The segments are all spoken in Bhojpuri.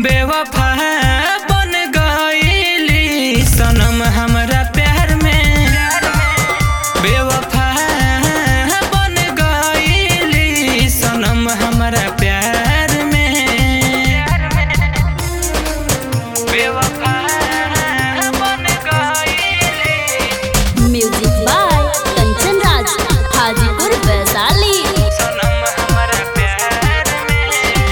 बेवफा बन गईली सनम हमरा प्यार में बेवफा बन गईली सनम हमरा प्यार में बेवफा बन गईली म्यूजिक बाय कंचन राज हाजीपुर वैशाली सनम हमरा प्यार में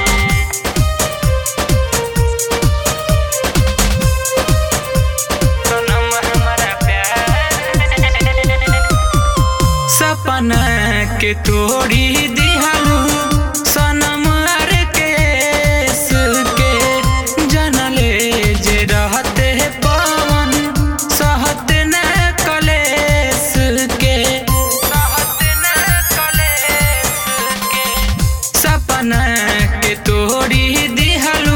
सनम हमरा प्यार में सपना के तोड़ी दिहलू सनम अर केस के जनले जे रहते पवन सहत न कलेस के सहत न कलेस के सपना के तोड़ी दिहलू